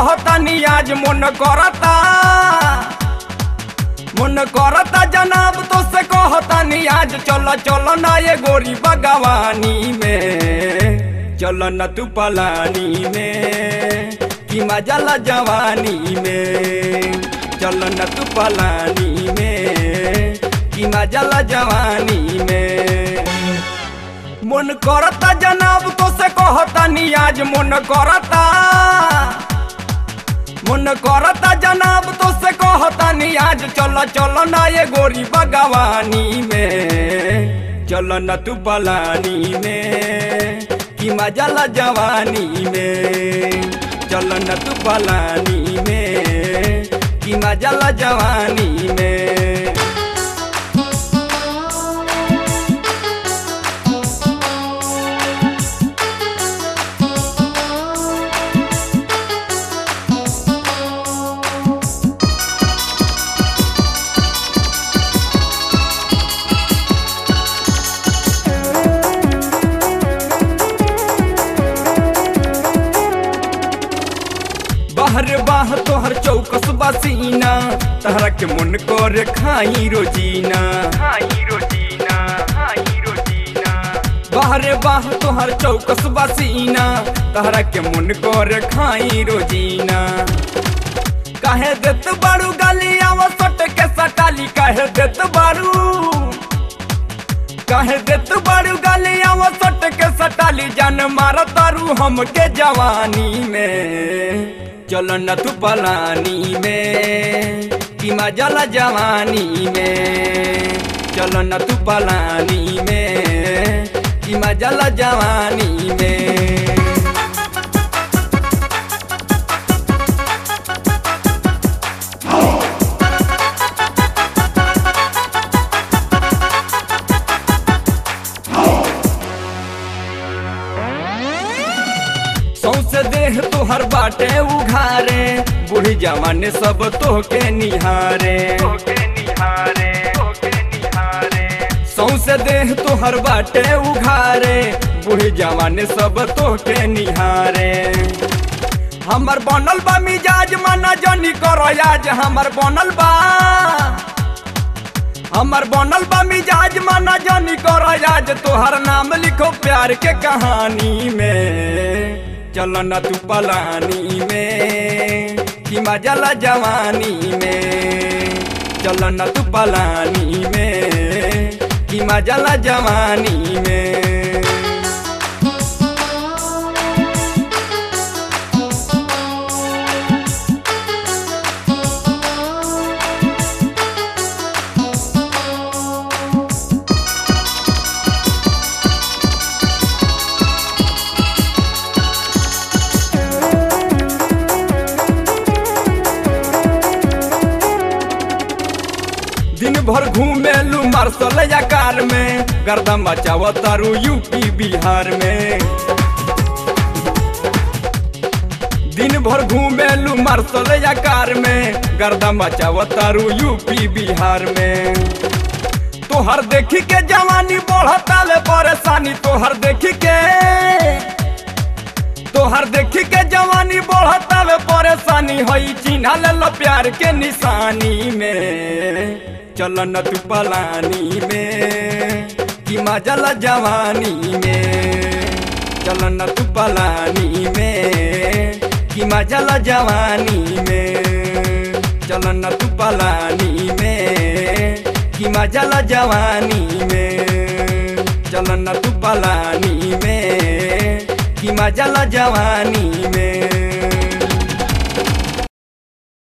कहतानी आज मन करता मन करता जनाब तो से कहतानी आज चल चल ना ये गोरी बगवानी में चल न तू पलानी में कि मजा ला जवानी में चल न तू पलानी में कि मजा ला जवानी में मन करता जनाब तो से कहतानी आज मन करता मन करता जनाब तो से कहतानी आज चल चल ना ये गोरी बगवानी में चल न तू पलानी में कि मजा ला जवानी में चल न तू पलानी में कि मजा ला जवानी में बाहर बाह तोहर चौकस बसीना तहरा के मन कर खाई रोजीना खाई रोजीना खाई रोजीना बाहर बाह तोहर चौकस बसीना तहरा के मन कर खाई रोजीना काहे देत बारू गाली आवा सट के सटाली काहे देत बारू काहे देत बारू गाली आवा सट के सटाली जान मार तारू हमके जवानी में चलो न तू पलानी में कि मजा ला जवानी में चलो न तू पलानी में कि मजा ला जवानी में सौसे देह तोहर बाटे उघारे बूढ़ी जवान सब तोहके निहारे सौसे देह तोहर बाटे उघारे बूढ़ी जवान सब तोहके निहारे हमर बनल बा मिजाज मना जनी करो आज हमर बनल बा हमर बनल बा मिजाज मना जानी करो आज तोहर नाम लिखो प्यार के कहानी में चल न तू पलानी में कि मजा ला जवानी में चल न तू पलानी में कि मजा ला जवानी में दिन भर घूमेलू मार्शल या कार में गर्दा मचाव तारू यूपी बिहार में दिन भर घूमेलू मार्शल या कार में गर्दा मचाव तारू यूपी बिहार में तोहर देखी के जवानी बढ़ता ले परेशानी तोहर देखी के तोहर देखी के जवानी बढ़ता ले परेशानी होई चिन्हा ले लो प्यार के निशानी में चल न तू पलानी में कि मजा ला जवानी में चल न तू पलानी में कि मजा ला जवानी में चल न तू पलानी में कि मजा ला जवानी में चल न तू पलानी में कि मजा ला जवानी में